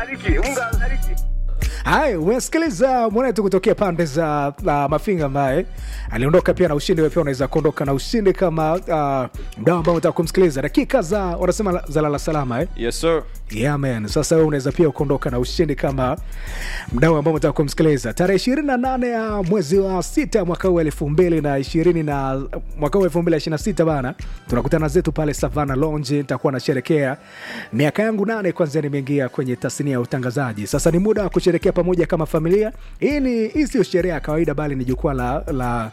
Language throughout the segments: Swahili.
abariki, Mungu abariki. Haya, umesikiliza mwanetu kutokea pande za uh, Mafinga ambaye aliondoka pia na ushindi. Wewe pia unaweza kuondoka na ushindi kama uh, mdao ambao unataka kumsikiliza. Dakika za wanasema za lala salama eh? Yes sir. Yeah, man. Sasa wewe unaweza pia kuondoka na ushindi kama mdau ambao unataka kumsikiliza. Tarehe ishirini na nane ya mwezi wa sita mwaka huu elfu mbili na ishirini na mwaka huu elfu mbili na ishirini na sita bana, tunakutana zetu pale Savana Lounge. Nitakuwa nasherekea miaka yangu nane kwanza nimeingia kwenye tasnia ya utangazaji. Sasa ni muda wa kusherekea pamoja kama familia. Hii ni hii sio sherehe ya kawaida, bali ni jukwaa la la,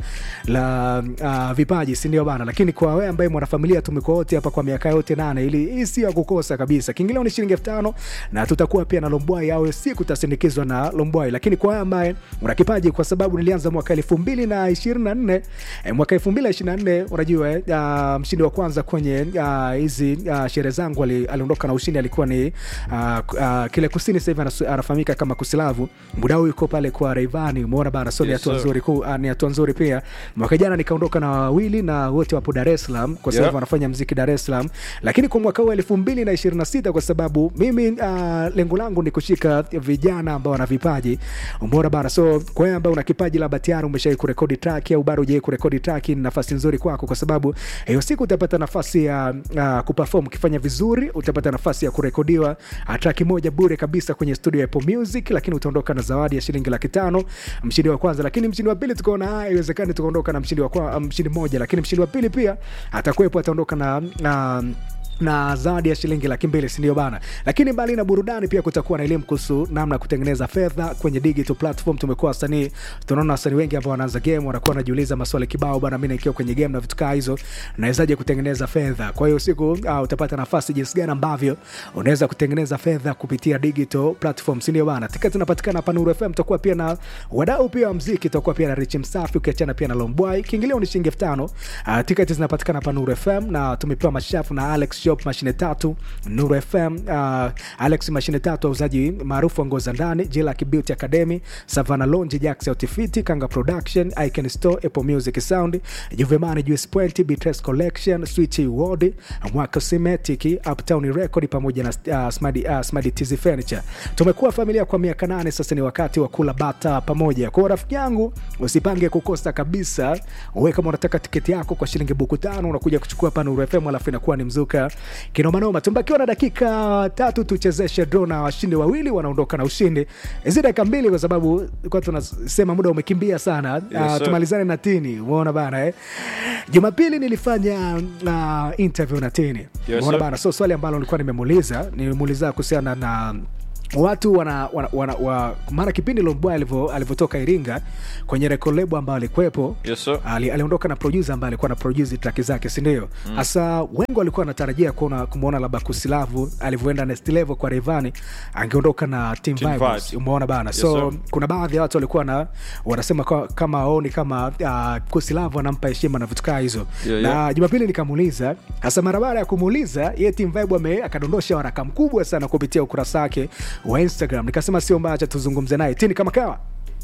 la uh, vipaji, si ndio bana? Lakini kwa wewe ambaye mwanafamilia, tumekuwa wote hapa kwa miaka yote nane, ili hii sio ya kukosa kabisa. Kiingilio ni shilingi elfu tano na tutakuwa pia na Lombwai au siku tasindikizwa na Lombwai. Lakini kwa wewe ambaye una kipaji, kwa sababu nilianza mwaka elfu mbili na ishirini na nne eh, mwaka elfu mbili na ishirini na nne unajua eh, uh, mshindi wa kwanza kwenye ah, hizi uh, sherehe zangu ali- aliondoka na ushindi alikuwa ni uh, uh, kile kusini, sasa hivi anas- anafahamika kama Kusilavu. Muda huu yuko pale kwa Rayvanny, umeona bana, so ni Yes, hatua sir. nzuri ku, uh, ni hatua nzuri pia. Mwaka jana nikaondoka na wawili na wote wapo Dar es Salaam kwa sababu Yeah. wanafanya mziki Dar es Salaam, lakini kwa mwaka huu elfu mbili na ishirini na sita kwa sababu mimi uh, lengo langu ni kushika vijana ambao wana vipaji, umeona bana. So kwa wewe ambao una kipaji labda tayari umeshawai kurekodi track au bado hujawai kurekodi track, ni nafasi nzuri kwako, kwa sababu hiyo siku utapata nafasi ya uh, kuperform. Ukifanya vizuri, utapata nafasi ya kurekodiwa uh, track moja bure kabisa kwenye studio ya Apple Music, lakini utaondoka na zawadi ya shilingi laki tano mshindi wa kwanza. Lakini mshindi wa pili tukaona haya, iwezekani tukaondoka na mshindi wa kwa, mshindi mmoja, lakini mshindi wa pili pia atakuwepo, ataondoka na, na na zawadi ya shilingi laki mbili sindio bana lakini mbali na burudani pia kutakuwa na elimu kuhusu namna ya kutengeneza fedha kwenye digital platform tumekuwa wasanii tunaona wasanii wengi ambao wanaanza game wanakuwa wanajiuliza maswali kibao bana mi nikiwa kwenye game na vitu kaa hizo nawezaje kutengeneza fedha kwa hiyo siku uh, utapata nafasi jinsi gani ambavyo unaweza kutengeneza fedha kupitia digital platform sindio bana tiketi inapatikana hapa Nuru FM tutakuwa pia na wadau pia wa mziki tutakuwa pia na Rich Msafi ukiachana pia na Lombwai kiingilio ni shilingi elfu tano uh, tiketi zinapatikana hapa Nuru FM na tumepewa mashafu na Alex Shop mashine tatu Nuru FM uh, Alex mashine tatu wauzaji maarufu wa nguo za ndani Jilak Beauty Academy Savannah Lounge Jax Outfit Kanga Production Icon Store Apple Music Sound Juvemani Juice Point Bitres Collection Switch Ward Mwaka Cosmetic Uptown Record pamoja na uh, Smadi uh, Smadi TZ Furniture tumekuwa familia kwa miaka nane sasa ni wakati wa kula bata pamoja kwa hiyo rafiki yangu usipange kukosa kabisa we kama unataka tiketi yako kwa shilingi buku tano unakuja kuchukua hapa Nuru FM alafu inakuwa ni mzuka kinomanoma tumbakiwa na dakika tatu tuchezeshe draw na washindi wawili wanaondoka na ushindi hizi dakika mbili kwa sababu kwa tunasema muda umekimbia sana Yes, Ah, sir. tumalizane na tini umeona bana eh? jumapili nilifanya uh, interview na tini Yes, umeona sir. bana so swali ambalo nilikuwa nimemuuliza nimemuuliza kuhusiana na watu wana, wana, wana, wa, mara kipindi Lombwa alivyo- alivyotoka Iringa kwenye record label ambayo alikuwepo Yes sir. ali, aliondoka na producer ambaye alikuwa na produce track zake si ndio hasa wengi walikuwa wanatarajia kuona kumwona labda kusilavu alivyoenda next level kwa Rayvanny angeondoka na team, Team vibes Vibes. umeona bana Yes, so sir. kuna baadhi ya watu walikuwa na wanasema kwa, kama aoni kama uh, kusilavu anampa heshima na vitu kaa hizo Yeah, na yeah. jumapili nikamuuliza hasa mara baada ya kumuuliza ye team vibe ame akadondosha waraka mkubwa sana kupitia ukurasa wake wa instagram nikasema sio mbaya acha tuzungumze naye tini kama kawa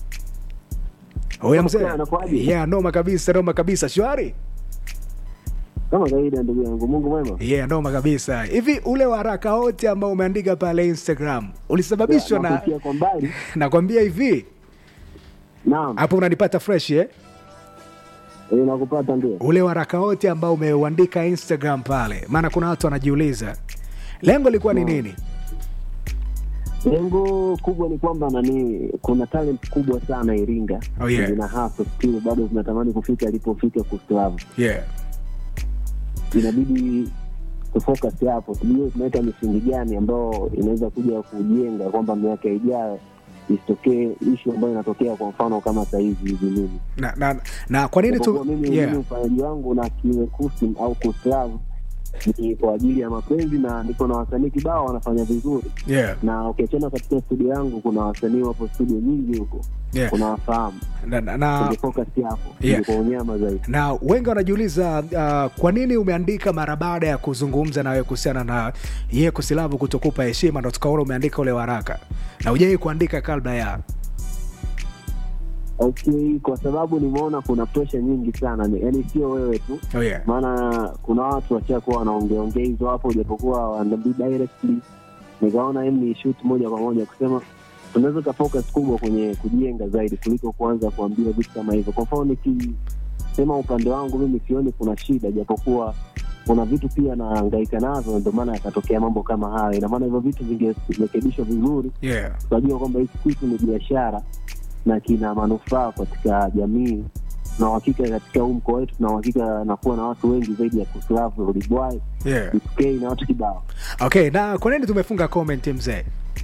Oya Kama mzee kawa, anakuaje? yeah, noma kabisa noma kabisa shwari kama kawaida ndugu yangu mungu mwema yeah, noma kabisa hivi ule waraka wote ambao umeandika pale instagram ulisababishwa na nakusikia kwa mbali nakwambia hivi naam hapo unanipata fresh eh? eh, nakupata ndio ule waraka wote ambao umeuandika instagram pale maana kuna watu wanajiuliza lengo lilikuwa ni nini lengo kubwa ni kwamba nani kuna talent kubwa sana iringa Oh, yeah. zina hasa still bado zinatamani kufika alipofika kuslavu yeah. inabidi tufocus hapo tujue tunaweka misingi gani ambayo inaweza kuja kujenga kwamba miaka ijayo isitokee ishu ambayo inatokea kwa mfano kama sahizi hivi mimi na, na, na kwa nini Japokuwa tu mimi yeah. mimi ufanyaji wangu na kiwekusi au kuslavu ni kwa ajili ya mapenzi na niko na wasanii kibao wanafanya vizuri Yeah. na ukiachana katika studio yangu kuna wasanii wapo studio nyingi huko Yeah. kuna wafahamu na, na, na, ungefocus hapo Yeah. yeah. kwa unyama zaidi na wengi wanajiuliza uh, kwa nini umeandika mara baada ya kuzungumza nawe kuhusiana na ye kusilavu kutokupa heshima ndo tukaona umeandika ule waraka na ujai kuandika kabla ya okay kwa sababu nimeona kuna pressure nyingi sana ni- yaani sio wewe tu oh, yeah. maana kuna watu washakuwa wanaongeongea hizo hapo japokuwa wanabii directly nikaona em ni shoot moja kwa moja kusema tunaweza ka focus kubwa kwenye kujenga zaidi kuliko kuanza kuambia vitu kama hivyo kwa mfano nikisema upande wangu mimi sioni kuna shida japokuwa kuna vitu pia naangaika navyo ndio maana yakatokea mambo kama hayo ina maana hivyo vitu vingerekebishwa vizuri yeah. tunajua kwamba hiki kitu ni biashara na kina manufaa katika jamii na uhakika katika huu mkoa wetu na uhakika nakuwa na watu wengi zaidi ya kuslavu Rudibwai, Yeah. DK na watu kibao, okay na kwa nini tumefunga comment mzee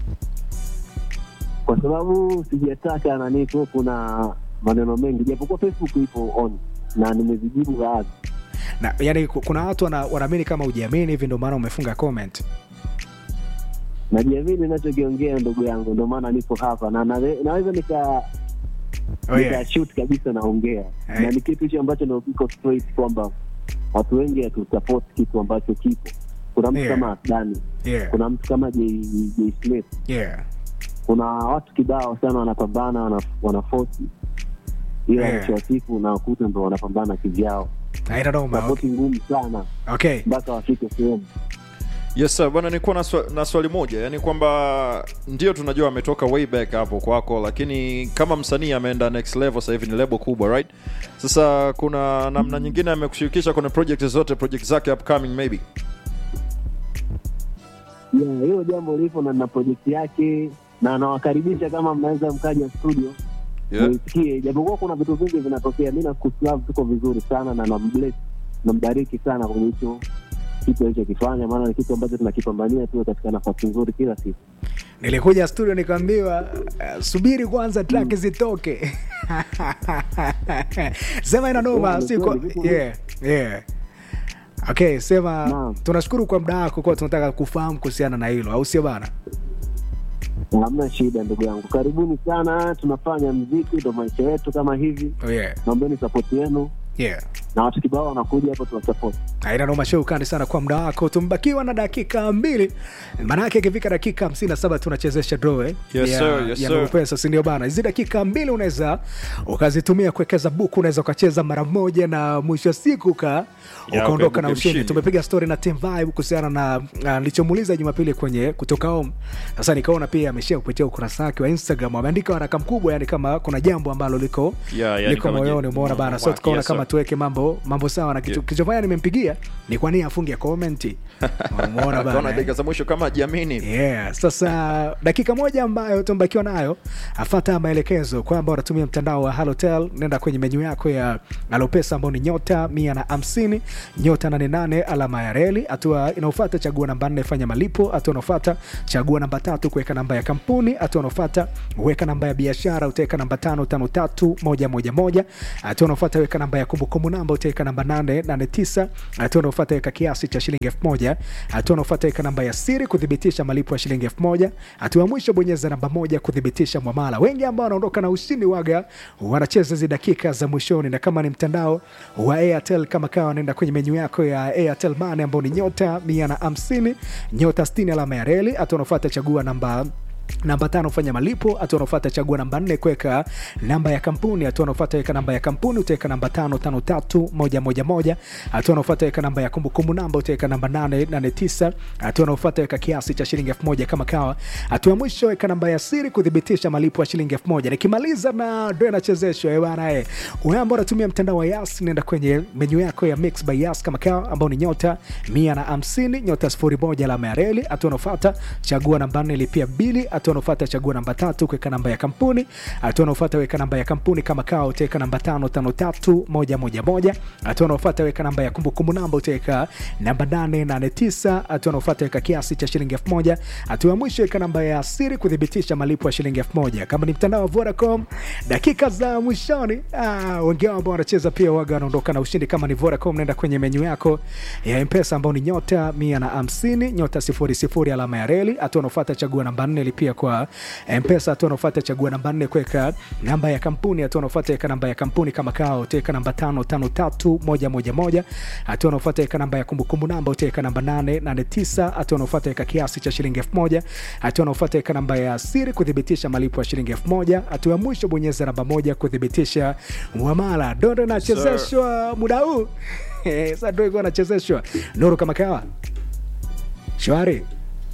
kwa sababu sijataka nani tu, kuna maneno mengi, japokuwa Facebook ipo on na nimezijibu baadhi. na yani ku- kuna watu wana- wanaamini kama ujiamini hivi ndio maana umefunga comment Najiamini ninachokiongea ndugu yangu, ndio maana nipo hapa na nawe- naweza nika oh, yeah. nikashoot kabisa naongea Eh. na ni kitu hicho ambacho ndio kiko straight kwamba watu wengi hatusupport kitu ambacho kipo. Kuna mtu Yeah. kama Asdani, Yeah. kuna mtu kama J, J Smith, Yeah. kuna watu kibao sana wanapambana, wana, wanafosi ila Yeah. mwisho wa siku unakuta ndo wanapambana kivyao, Haina noma, okay. sapoti ngumu sana okay. mpaka wafike sehemu Yes sir, bwana nilikuwa na, swa, na swali moja, yani kwamba ndio tunajua ametoka way back hapo kwako, lakini kama msanii ameenda next level, sasa hivi ni lebo kubwa right? Sasa kuna namna nyingine amekushirikisha kwenye project zote, project zake upcoming maybe? Yeah, hilo jambo lipo na na projekti yake na nawakaribisha kama mnaweza mkaja studio Yeah. muisikie, japokuwa kuna vitu vingi vinatokea. Mi na Kuslav tuko vizuri sana na nambless nambariki sana kwenye hicho kitu alichokifanya, maana ni kitu ambacho tunakipambania tuwe katika nafasi nzuri kila siku. nilikuja studio nikaambiwa uh, subiri kwanza track zitoke sema ina noma Yeah, si kwa- ni kweli, yeah, yeah. okay sema Naam. tunashukuru kwa muda wako kwa tunataka kufahamu kuhusiana na hilo au sio bana Hamna shida ndugu yangu, karibuni sana. Tunafanya mziki, ndo maisha yetu kama hivi. oh, yeah. Naombeni sapoti yenu Yeah. na watu kibao wanakuja hapo, tunasapoti. aina noma shukrani sana kwa muda wako tumebakiwa na dakika mbili maanake ikifika dakika hamsini na saba tunachezesha draw eh, Yes, ya, sir, yes, ya sir. Nuru pesa sindio bana hizi dakika mbili unaweza ukazitumia kuwekeza buku unaweza ukacheza mara moja na mwisho wa siku uka Ya, ukaondoka na ukaibuka ushindi mshindi. tumepiga story na Team Vibe kuhusiana na na nilichomuuliza jumapili kwenye kutoka home sasa nikaona pia ameshia kupitia ukurasa wake wa instagram ameandika waraka mkubwa yani kama kuna jambo ambalo liko Yeah, yani liko kama moyoni je- umeona bana so Yes, tukaona sir. kama tuweke mambo mambo sawa na kitu Yeah. kilichofanya nimempigia ni kwa nini afunge komenti umeona Akaona bana dakika eh? za mwisho kama hajiamini. Yeah, sasa dakika moja ambayo tumebakiwa nayo, afata maelekezo kwamba unatumia mtandao wa Halotel, nenda kwenye menyu yako ya Alopesa ambao ni nyota mia na hamsini nyota nane nane alama ya reli. Hatua inaofata chagua namba nne fanya malipo. Hatua inaofata chagua namba tatu kuweka namba ya kampuni. Hatua inaofata weka namba ya biashara, utaweka namba tano tano tatu moja moja moja. Hatua inaofata weka namba ya kumbukumbu namba, utaweka namba nane nane tisa. Hatua inaofata weka kiasi cha shilingi elfu moja. Hatua inaofata weka namba ya siri kuthibitisha malipo ya shilingi elfu moja. Hatua ya mwisho bonyeza namba moja kuthibitisha mwamala. Wengi ambao wanaondoka na ushindi waga wanacheza hizi dakika za mwishoni, na kama ni mtandao wa Airtel kama kawa, wanaenda kwenye menyu yako ya Airtel Money ambao ni nyota mia na hamsini nyota sitini alama ya reli. Hatua unafuata chagua namba namba tano fanya malipo. Hatua unafuata chagua namba nne kuweka namba ya kampuni. Hatua unafuata weka namba ya kampuni, utaweka namba tano tano tatu moja moja moja. Hatua unafuata weka namba ya kumbukumbu namba, utaweka namba nane nane tisa. Hatua unafuata weka kiasi cha shilingi elfu moja kama kawa. Hatua ya mwisho weka namba ya siri kuthibitisha malipo ya shilingi elfu moja. Nikimaliza na ndo inachezeshwa eh bana eh. Wewe ambao unatumia mtandao wa Yas, nenda kwenye menyu yako ya Mix by Yas kama kawa, ambao ni nyota mia na hamsini nyota sifuri moja alama ya reli. Hatua unafuata chagua namba nne lipia bili. Hatua unafuata chagua namba tatu kuweka namba ya kampuni. Hatua unafuata weka namba ya kampuni kama kawa, utaweka namba tano tano tatu moja moja moja. Hatua unafuata weka namba ya kumbukumbu namba, utaweka namba nane nane tisa. Hatua unafuata weka kiasi cha shilingi elfu moja. Hatua ya mwisho weka namba ya siri kuthibitisha malipo ya shilingi elfu moja. Kama ni mtandao wa Vodacom, dakika za mwishoni, ah, wengi wao ambao wanacheza pia waga wanaondoka na ushindi. Kama ni Vodacom, nenda kwenye menyu yako ya Mpesa ambao ni nyota mia na hamsini nyota sifuri sifuri alama ya reli. Hatua unafuata chagua namba nne lipia kwa Mpesa. Hatua unafuata chagua namba nne kuweka namba ya kampuni. Hatua unafuata weka namba ya kampuni kama kao, utaweka namba tano tano tatu moja moja moja. Hatua unafuata weka namba ya kumbukumbu namba, utaweka namba nane nane tisa. Hatua unafuata weka kiasi cha shilingi elfu moja. Hatua unafuata weka namba ya siri kuthibitisha malipo ya shilingi elfu moja. Hatua ya mwisho bonyeza namba moja kuthibitisha mwamala. Dondo inachezeshwa muda huu sasa, ndo iko nachezeshwa Nuru kama kawa shwari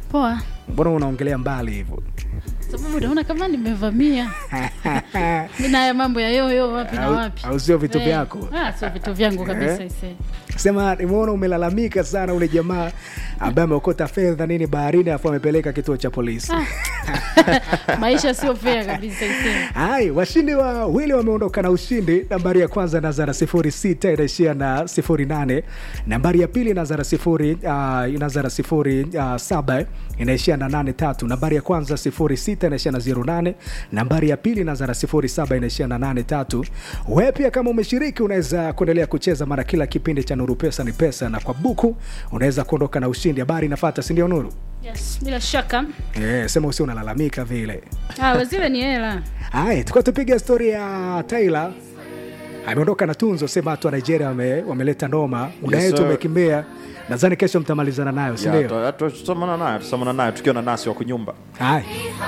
Poa. mbona unaongelea mbali hivyo Sababu naona kama nimevamia. Mimi na haya mambo ya yoyo wapi na Au- wapi. au sio vitu Eh, vyako? Ah, sio vitu vyangu kabisa Eh? ise. sema nimeona umelalamika sana ule jamaa ambaye ameokota fedha nini baharini afu amepeleka kituo cha polisi Maisha sio fair kabisa ise. hai washindi wawili wameondoka na ushindi nambari ya kwanza inaanza na sifuri sita inaishia na sifuri nane nambari ya pili inaanza na sifuri uh, inaanza na sifuri uh, saba inaishia na nane tatu nambari ya kwanza sifuri sita inaishia na zero nane nambari ya pili inaanza na sifuri saba inaishia na nane tatu wewe pia kama umeshiriki unaweza kuendelea kucheza mara kila kipindi cha nuru pesa ni pesa na kwa buku unaweza kuondoka na ushindi habari inafata sindio nuru Yes, bila shaka. yeah, sema usi unalalamika vile Ah, zile ni hela. Haya, tukuwa tupiga stori ya Tyler ameondoka na tunzo, sema watu wa Nigeria wame, wameleta noma, muda Yes, wetu sir. umekimbia. Nadhani kesho mtamalizana nayo, si Ya, ndio? tu- tu- tutamana naye tutamana naye tukiwa na nasi wa kunyumba Haya.